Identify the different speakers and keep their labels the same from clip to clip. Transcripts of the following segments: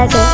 Speaker 1: तारा के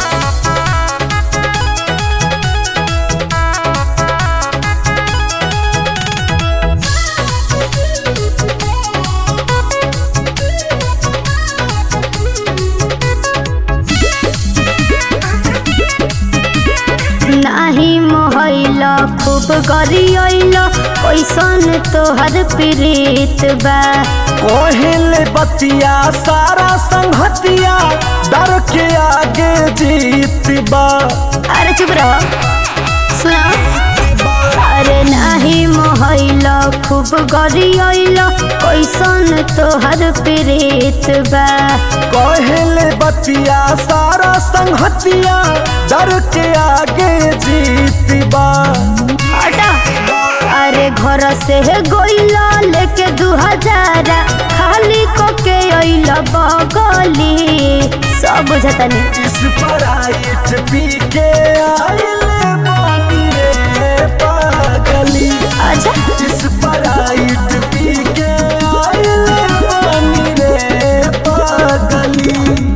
Speaker 1: नाही मोहैल खूब गरियल कैसन तोहर प्रीत बा
Speaker 2: कोहिल बतिया सारा संगतिया डर के आगे जीत बा
Speaker 1: अरे चुप रहो सुनो अरे नाही मोहैल खूब गरियल कैसन तोहर प्रीत बा
Speaker 2: कोहिल बतिया सारा संगतिया डर के आगे जीत बा
Speaker 1: हटा अरे घर से गइल लेके दू हजार खाली को के अइल बगली सब बुझतनी
Speaker 2: इस पराइट पी के आइले बानी रे पागली
Speaker 1: अच्छा
Speaker 2: इस पराइट पी के आइले बानी रे पागली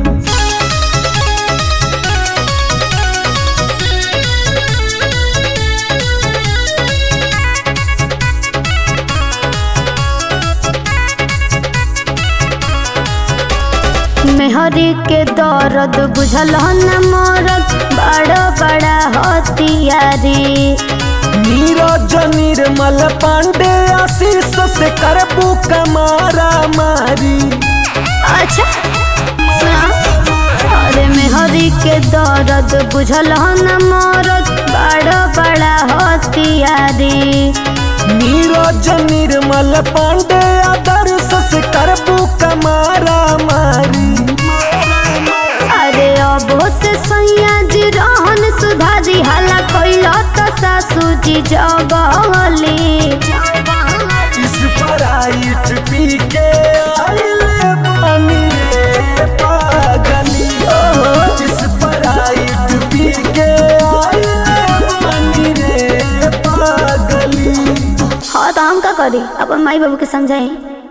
Speaker 1: मेहरी के दर्द बुझल न मरद बड़ा बड़ा हथियारी
Speaker 2: नीरज निर्मल पांडे आशीष से करबू कमारा मारी
Speaker 1: अच्छा सुना अरे मेहरी के दर्द बुझल न मरद बड़ा बड़ा हथियारी
Speaker 2: नीरज निर्मल पांडे आदर्श से करबू कमारा मारी
Speaker 1: अरे अब से सैया जी रहन सुधारी हाला कैल तो सासू जी जगली
Speaker 2: इस पराइट पी के आइले बानी रे पागली इस पराइट पी के आइले बानी रे पागली
Speaker 1: हाँ तो हम का करी अपन माई बाबू के समझाई